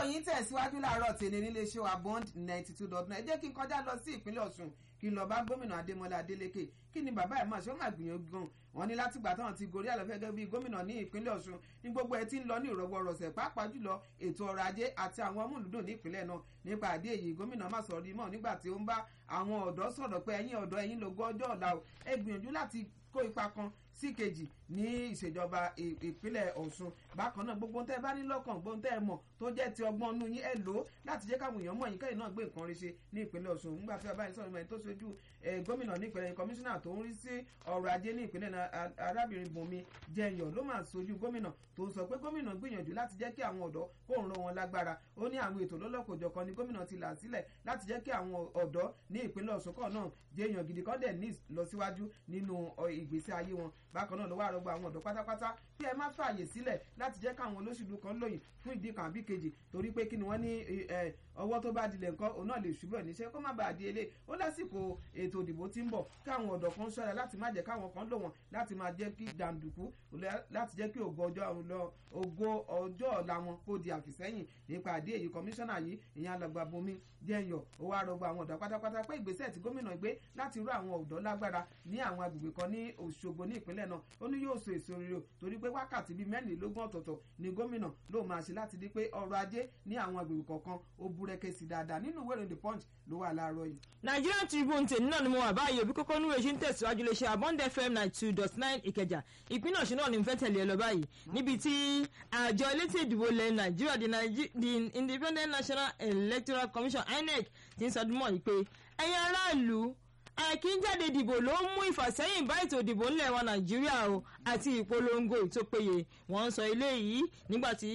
ìròyìn tẹ̀síwájú láàárọ̀ tèmi nílé iṣẹ́ wa bond ninety two dot nine ẹ jẹ́ kí n kọjá lọ sí ìpínlẹ̀ ọ̀ṣun kí n lọ bá gómìnà adémọlá adélékè kí ni bàbá ẹ̀ máa ṣe ó máa gbìyànjú gan wọn ní látìgbà táwọn ti gorí àlọ́ gẹ́gẹ́ bí gómìnà ní ìpínlẹ̀ ọ̀ṣun ní gbogbo ẹ̀ tí ń lọ ní ìrọwọ́rọsẹ̀ pàápàá jùlọ ètò ọrọ̀ ajé àti àwọn ọmúlùdùn ní ìpínlẹ̀ náà nípa àdé èyí gómìnà má sọ̀rọ̀ rí mọ́ nígbà tí ó ń bá àwọn ọ̀dọ́ sọ̀rọ̀ pé ẹ̀yin ọ̀dọ́ ẹ̀yin lógún ọjọ́ ọ̀la o ẹ gbìyànjú láti kó ipa kan sí kejì ní ìṣèjọba ìpínlẹ̀ ọ̀ṣun bákan náà gbogbo tẹ́ ẹ bá ní lọ́kàn gbogbo tẹ́ ẹ mọ̀ tó jẹ́ ti ọgbọ́n inú yín ẹ lò ó láti jẹ́ káwọn èèyàn mọ̀ yín kẹ́yìn náà gbé nǹkan rí ṣe ní ìpínlẹ̀ ọ̀ṣun nígbà tí bàbá yìí sọ̀rọ̀ mẹ́rin tó ṣojú gómìnà ní ìpínlẹ̀ kọmíṣánná tó ń rí sí ọrọ̀ ajé ní ìpínlẹ̀ arábìnrin bùnmi jẹyàn ló máa ṣojú gómìnà tó ń sọ pé gómìnà gbìyànjú láti jẹ́ kí àwọn ọ̀dọ́ kó ń ro wọn lágbára ó ní àwọn ètò lọ́lọ́kòjọ̀kan ni gómìnà ti là sílẹ̀ láti jẹ́ kí àwọn ọ̀dọ́ ní ìpínlẹ̀ ọ̀ṣun kọ̀ náà jẹyàn gidi kan dẹ̀ ní ìlọsíwájú nínú ìgbésí ayé wọn bákan náà ló wà rọgbọ àwọn ọ̀dọ́ pátápátá pé ẹ má fààyè sílẹ̀ láti jẹ́ káwọn olóṣèlú kan lóyìn fún ìdí kan àbí kejì torí pé kí ni wọ́n ní ọwọ́ tó bá dilẹ̀ nǹkan òun náà lè ṣubú ẹ̀ níṣẹ́ kó má bàa di elé ó lásìkò ètò ìdìbò tí ń bọ̀ káwọn ọ̀dọ́ kan ṣọ́ra láti má jẹ́ káwọn kan lò wọ́n láti máa jẹ́ kí jàǹdùkú láti jẹ́ kí ògo ọjọ́ ọ̀la wọn kó di àfìsẹ́yìn nípa àdé èyí kọmíṣánná yìí ìyẹn alàgbà bomi jẹ́yọ̀ ó wá rọgbọ àwọn ọ̀dọ́ pátápátá pé ìgbésẹ̀ tí gómìnà gbé láti rú àwọn ọ̀dọ́ lágbára ní àwọn agbègbè kan ní Òṣogbo ní ìpínlẹ̀ náà ó ní yóò so èso rere torí pé wákàtí bíi mẹ́rìnlélógún ọ̀tọ̀ọ̀tọ̀ ni gómìnà ló máa ṣe láti di pé ọrọ̀ ajé ní àwọn agbègbè kọ̀ọ̀kan ó búrẹ́kẹ́ sí dáadáa nínú ìwé ìròyìn the punch ló wà láàárọ̀ yìí. Nigerian Tribune tèmi náà ni mo wà báyìí òbí kókó núwèé ṣe ń tẹ̀síwájú lè ṣe Abond FM ninety two dot nine Ìkẹjà ìpínlẹ̀ Ọ̀ṣun náà ni mo fẹ́ tẹ̀lé ẹ lọ báyìí níbi tí àjọ elétò ìdìbò ilẹ̀ Nàìjíríà the Independent National Electoral Commission INEC ti ń sọdún mọ́ yìí pé ẹ̀yin aráàlú ẹ̀kí ń jáde dìbò ló ń mú ìfàsẹ́yìn bá ètò ìdìbò ńlẹ̀ wa Nàìjíríà o àti ìpolongo ìtópéye wọ́n ń sọ eléyìí nígbà tí